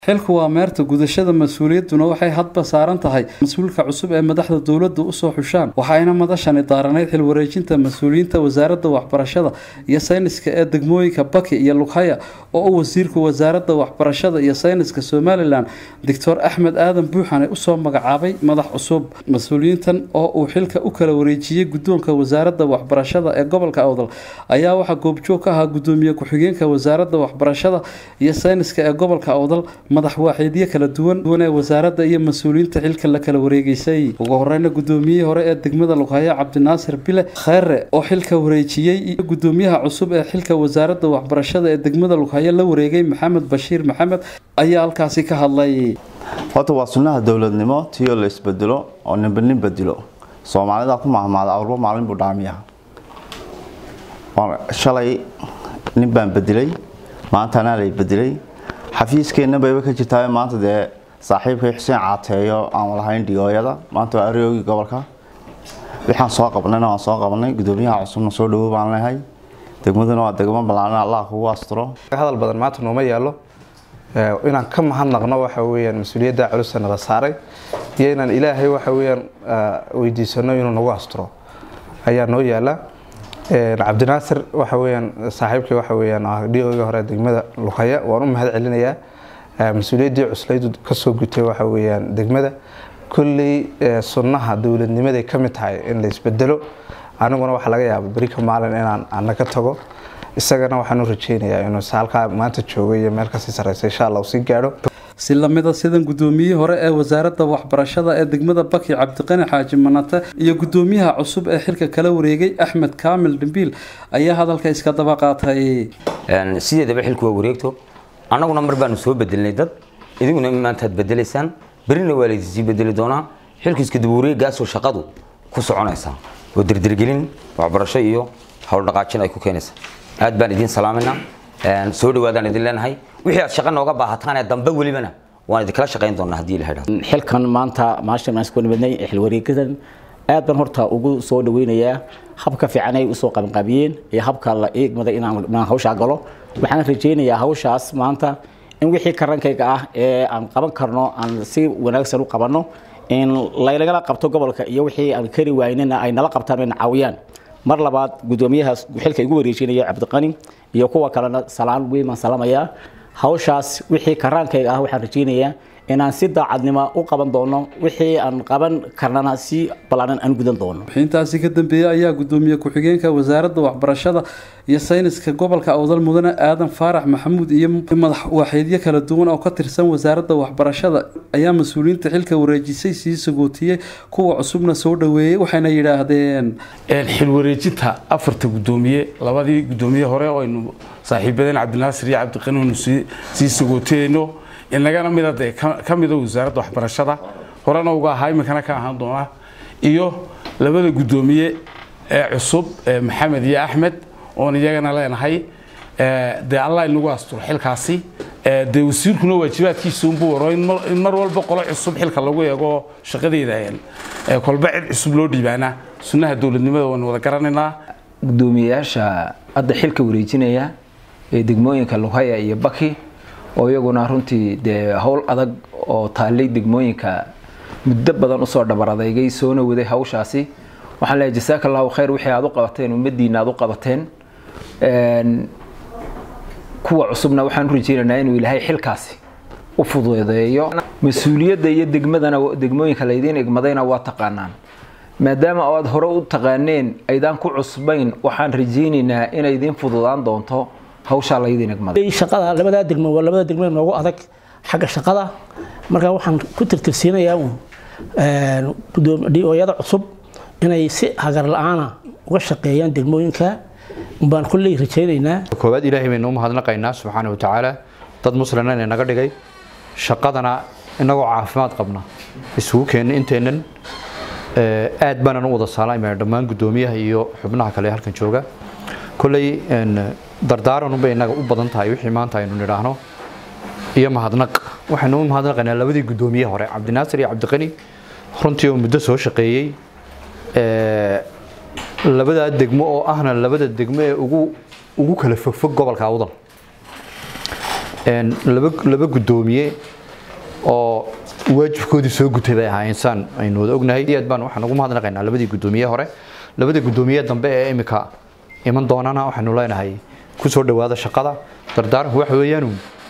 xilku waa meerta gudashada mas-uuliyadduna waxay hadba saaran tahay mas-uulka cusub ee madaxda dowladda usoo xushaan waxayna madashani daaranayd xil wareejinta mas-uuliyiinta wasaaradda waxbarashada iyo sayniska ee degmooyinka baki iyo lughaya oo u wasiirka wasaaradda waxbarashada iyo sayniska somalilan doctor axmed aadan buuxane usoo magacaabay madax cusub mas-uuliyiintan oo uu xilka u kala wareejiyey guddoonka wasaaradda waxbarashada ee gobolka awdal ayaa waxaa goobjoog ka ahaa gudoomiye ku-xigeenka wasaaradda waxbarashada iyo sayniska ee gobolka awdal madax waaxiidyo kala duwan duwan ee wasaaradda iyo mas-uuliyiinta xilka la kala wareegeysay ugu horeyna gudoomiyihii hore ee degmada lughaya cabdinaasir bile kheyre oo xilka wareejiyey iyo gudoomiyaha cusub ee xilka wasaaradda waxbarashada ee degmada lughaya la wareegay maxamed bashiir maxamed ayaa halkaasi ka hadlay horta waa sunnaha dowladnimo tiyoo la isbedelo oo ninba nin bedelo soomaalida ku mahmaada awrba maalin buu dhaamiya shalay nin baan bedelay maanta anaa lay bedelay xafiiskeenna bayba ka jirtaa maanta dee saaxiibkay xuseen caateeyo aan lahayn dhigooyada maanta waa aroogii gobolka waxaan soo qabnayna waan soo qabnay gudoomiyaha cusubna soo dhawo baan lehay degmaduna waa degmo ballaaran allah kugu asturo hadal badan maanta nooma yaalo inaan ka mahadnaqno waxa weyaan mas-uuliyadda culusa nala saaray iyo inaan ilaahay waxa weyaan weydiisano inuu nagu asturo ayaa noo yaala cabdinaasir waxa weyaan saaxiibkii waxa weyaan dhigooga hore degmada luqaya waan u mahad celinayaa mas-uuliyaddii cuslaydu kasoo gutay waxa weyaan degmada kolley sunnaha dowladnimaday ka mid tahay in la isbedelo aniguna waxaa laga yaaba berika maalin inaan ana ka tago isagana waxaan u rajeynayaa inuu halkaa maanta joogo iyo meel kasii sareysa insha allah uu sii gaadho si lamida sidan gudoomiyihii hore ee wasaaradda waxbarashada ee degmada baki cabdiqani xaaji manate iyo gudoomiyaha cusub ee xilka kala wareegay axmed kaamil dhimbiil ayaa hadalka iska daba qaatay sideedaba xilku waa wareegto annaguna mar baanu soo bedelnay dad idiguna maantaad bedelaysaan berina waa laydisii bedeli doonaa xilku iska daba wareegaasoo shaqadu ku soconaysaa oo dirdirgelin waxbarasho iyo howldhaqaajin ay ku keenaysaa aad baan idiin salaaminaa soo dhawaadaan idin leenahay wixii aad shaqa nooga baahataan ee dambe welibana waan idinkala shaqayn doonaa haddii la idhahdo xilkan maanta maashan aan isku nimidnay xil wareegadan aad baan horta ugu soo dhaweynayaa habka fiican ay usoo qabanqaabiyeen iyo habka la eegmada inaan hawshaa galo waxaan rajaynayaa hawshaas maanta in wixii karankayga ah ee aan qaban karno aan si wanaagsan u qabanno in laynagala qabto gobolka iyo wixii aan kari waynina ay nala qabtaan ayna caawiyaan mar labaad gudoomiyahaas xilka igu wareejinaya cabdiqani iyo kuwa kalena salaan weyn baan salaamayaa hawshaas wixii karaankayga ah waxaan rajaynayaa inaan si daacadnimo u qaban doono wixii aan qaban karnana si ballaaran aan gudan doono intaasi ka dambeeyey ayaa gudoomiye ku-xigeenka wasaaradda waxbarashada iyo sayniska gobolka awdal mudane aadan faarax maxamuud iyo madax waaxeedyo kala duwan oo ka tirsan wasaaradda waxbarashada ayaa mas-uuliyiinta xilka wareejisay sii sagootiyey kuwa cusubna soo dhaweeyey waxayna yidhaahdeen xil wareejinta afarta gudoomiye labadii gudoomiye hore oo aynu saaxiibadeen cabdinaasir iyo cabdiqani aynu sii sagootiyeyno inagana mida dee ka mida wasaaradda waxbarashada horena uga ahaa iminkana ka ahaan doona iyo labada gudoomiye ee cusub maxamed iyo axmed oon iyagana leenahay dee allah inagu asturo xilkaasi dee wasiirkuna waajibaadkiisa unbuu waro in mar walba qolo cusub xilka lagu eego shaqadeeda kolba cid cusub loo dhiibaana sunnaha dowladnimada waynu wada garanaynaa gudoomiyeyaasha hadda xilka wareejinaya ee degmooyinka lughaya iyo baki oo iyaguna runtii dee howl adag oo taallay degmooyinka muddo badan usoo dhabar adeygay soona waday hawshaasi waxaan leeyahay jasaaka allahu khayr wixii aad u qabateen ummadiina aad u qabateen kuwa cusubna waxaan u rajeynaynaa inuu ilaahay xilkaasi u fududeeyo mas-uuliyadda iyo degmadana degmooyinka laydiin igmadayna waa taqaanaan maadaama aad hore u taqaaneen aydaan ku cusbayn waxaan rajeynaynaa inay idiin fududaan doonto hawshaa laydin igmaday shaqada labadaa degmo waa labada degmo noogu adag xagga shaqada marka waxaan ku tirtirsiinayaa dhiyooyada cusub inay si hagar la-aana uga shaqeeyaan degmooyinka baan kulley rajaynaynaa koowaad ilaahay baynu u mahadnaqaynaa subxaana wa tacaala dad muslina inay naga dhigay shaqadana inagoo caafimaad qabna isugu keenna inteennan aad baanan u wada saalamayna dhammaan guddoomiyaha iyo xubnaha kale ee halkan jooga kolley dardaaranunbay innaga u badan tahay wixii maanta aynu nidhaahno iyo mahadnaq waxaynu u mahadnaqaynaa labadii guddoomiye hore cabdinaasir iyo cabdiqani runtii oo muddo soo shaqeeyey labadaa degmo oo ahna labada degmo ee ugu ugu kala fogfog gobolka awdal laba gudoomiye oo waajibkoodii soo gutay bay ahaayeen saan aynu wada ognahay aad baan waxaan ugu mahadnaqaynaa labadii gudoomiye hore labada gudoomiye dambe ee imika iman doonana waxaanu leenahay ku soo dhowaada shaqada dardaaranku waxa weeyaanu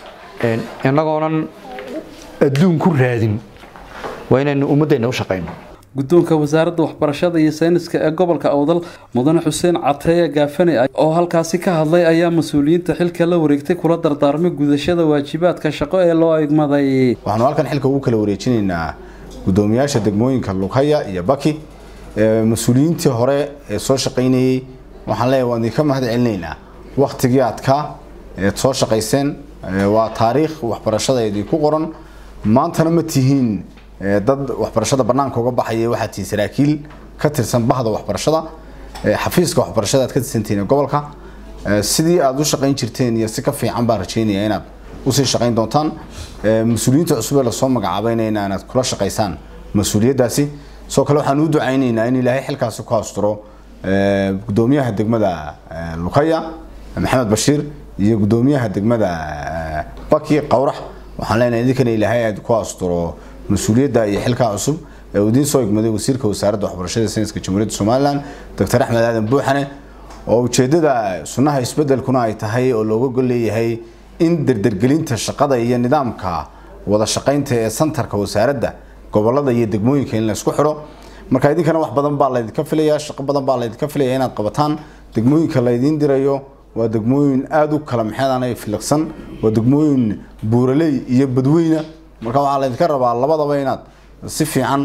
innagoonan adduun ku raadin waa inaynu ummaddeena u shaqayno guddoonka wasaaradda waxbarashada iyo sayniska ee gobolka awdal mudane xuseen cateeye gaafane oo halkaasi ka hadlay ayaa mas-uuliyiinta xilka la wareegtay kula dardaarmay gudashada waajibaadka shaqo ee loo egmaday waxaanu halkan xilka ugu kala wareejinaynaa gudoomiyaasha degmooyinka lughaya iyo baki mas-uuliyiintii hore ee soo shaqaynayey waxaan leeyahay waan idinka mahad celinaynaa waktigii adkaa eed soo shaqayseen waa taariikh waxbarashada idinku qoran maantana ma tihiin dad waxbarashada banaanka uga baxaya waxaad tihiin saraakiil ka tirsan bahda waxbarashada xafiiska waxbarashada aad ka tirsantihiin gobolka sidii aad u shaqayn jirteen iyo si ka fiican baan rajeynaya inaad usii shaqayn doontaan mas-uuliyiinta cusub ee lasoo magacaabeynayna inaad kula shaqaysaan mas-uuliyaddaasi sidoo kale waxaan u ducaynaynaa in ilaahay xilkaasi ku asturo gudoomiyaha degmada lukhaya maxamed bashiir iyo gudoomiyaha degmada baki qawrax waxaan leenahay idinkana ilaahay aad ku asturo mas-uuliyadda iyo xilkaa cusub ee uu idiin soo egmaday wasiirka wasaaradda waxbarashada sayniska jamhuuriyadda somalilan doctor axmed aadan buuxane oo ujeeddada sunnaha isbeddelkuna ay tahay oo looga gol leeyahay in derdergelinta shaqada iyo nidaamka wada shaqaynta ee santarka wasaaradda gobolada iyo degmooyinka in laysku xidho marka idinkana wax badan baa laydinka filayaa shaqo badan baa laydinka filaya inaad qabataan degmooyinka laydiin dirayo waa degmooyin aada u kala maxeedanay filiqsan waa degmooyin buuraley iyo badweyna marka waxaa laydinka rabaa labadaba inaad si fiican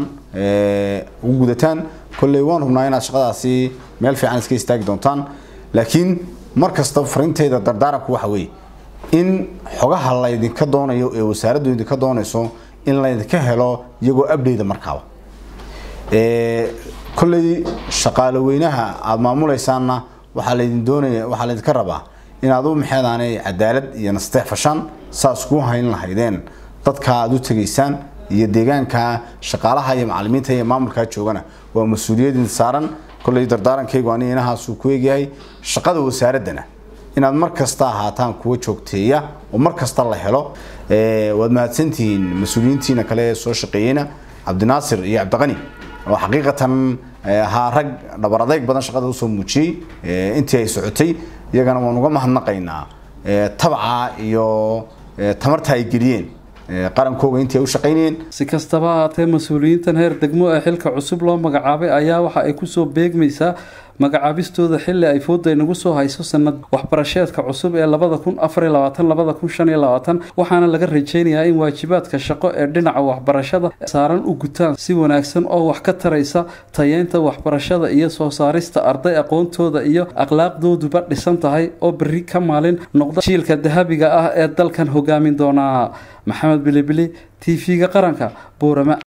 ugu gudataan kolley waan hubnaa inaad shaqadaasi meel fiican iska istaagi doontaan laakiin mar kasta farinteyda dardaaranku waxa weeye in xogaha laydinka doonayo ee wasaaraddu idinka doonayso in laydinka helo iyagoo abdeyda markaaba kolley shaqaale weynaha aada maamulaysaanna waxaa laydin doonaya waxaa laydinka rabaa inaad u maxeedaanay cadaalad iyo nasteex fashaan saas kuu hayn lahaydeen dadka aada u tegaysaan iyo deegaanka shaqaalaha iyo macalimiinta iyo maamulkaa joogana waa mas-uuliyadin saaran kolley dardaarankaygu ani inahaasuu ku eegyahay shaqada wasaaraddana inaad mar kasta ahaataan kuwa joogteeya oo mar kasta la helo waad mahadsantihiin mas-uuliyiintiina kale ee soo shaqeeyeyna cabdinaasir iyo cabdiqani oo xaqiiqatan ahaa rag dhabar adeyg badan shaqada usoo muujiyey intii ay socotay iyagana waan uga mahadnaqaynaa tabca iyo tamarta ay geliyeen qarankooga intii ay u shaqaynayeen si kastaba ahaatee mas-uuliyiintan heer degmo ee xilka cusub loo magacaabay ayaa waxa ay kusoo beegmaysaa magacaabistooda xili ay fooda inagu soo hayso sanad waxbarasheedka cusub ee labada kun afar iyo labaatan labada kun shan iyo labaatan waxaana laga rajeynayaa in waajibaadka shaqo ee dhinaca waxbarashada saaran u gutaan si wanaagsan oo wax ka taraysa tayeynta waxbarashada iyo soo saarista arday aqoontooda iyo akhlaaqdooduba dhisan tahay oo berri ka maalin noqda jiilka dahabiga ah ee dalkan hogaamin doonaa maxamed bilibili t v-ga qaranka buurama